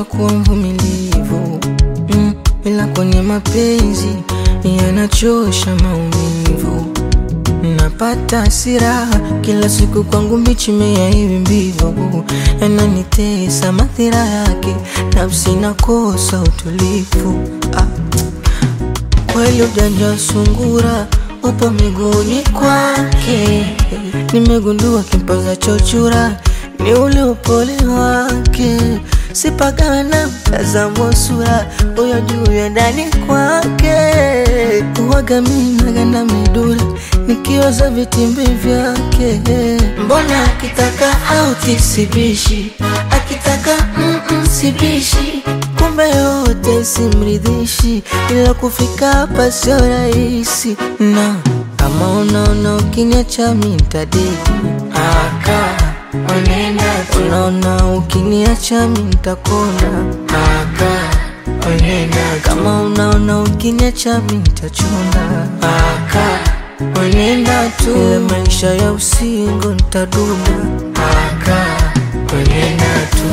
kuwa mvumilivu mm, ila kwenye mapenzi yanachosha maumivu. Napata hasira kila siku, kwangu mbichi mea hivi mbivu, yananitesa madhira yake, nafsi nakosa utulivu ah. Kweli ujanja sungura upo miguuni kwake, nimegundua kimpaza chochura ni ule upole wake, sipagana mtazamo sura huyo juu ya ndani kwake, uwaga minagana midura nikioza vitimbi vyake, mbona akitaka au tisibishi, akitaka mm -mm, sibishi kumbe yote simridhishi, ila kufika hapa sio rahisi, na kama unaona ukiniacha mi ntadeki aka onenda tu, unaona ukiniacha mi ntakona aka onenda tu, kama unaona ukiniacha mi ntachunda aka onenda tu, ile maisha ya usingo ntadunda aka onenda tu.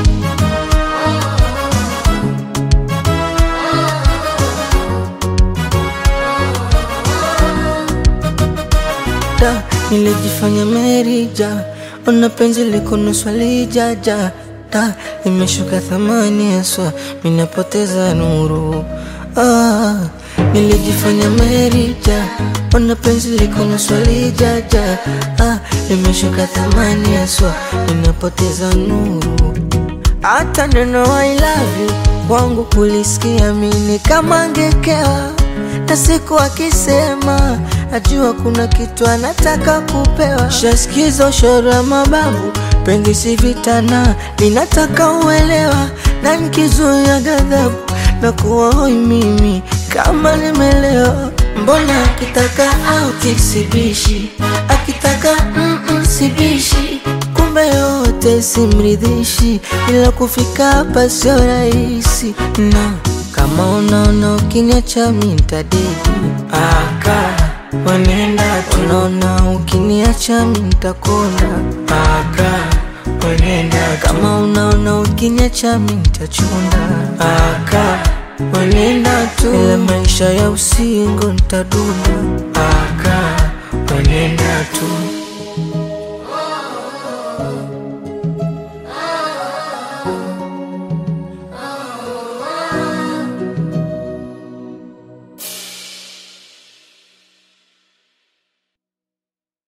da nilijifanya merija ona penzi liko nusu lijaja da imeshuka thamani haswa minapoteza nuru ah, nilijifanya merija ona penzi liko nusu lijaja ah, imeshuka thamani haswa minapoteza nuru hata neno I love you kwangu kulisikia mini kama ngekewa na siku akisema najua kuna kitu anataka kupewa. Shasikiza ushoro wa mababu, pengi si vitana, ninataka uelewa, na nikizuia ghadhabu na kuwa hoi mimi kama nimelewa. Mbona akitaka au kisibishi, akitaka mm -mm, sibishi kumbe yote simridhishi, ila kufika hapa sio rahisi na kama unaona ukiniacha mi ntadeki aka wenenda tu, unaona ukiniacha mi ntakona aka wenenda tu, kama unaona ukiniacha mi ntachunda aka wenenda tu, ile maisha ya usingo ntadunda aka wenenda tu.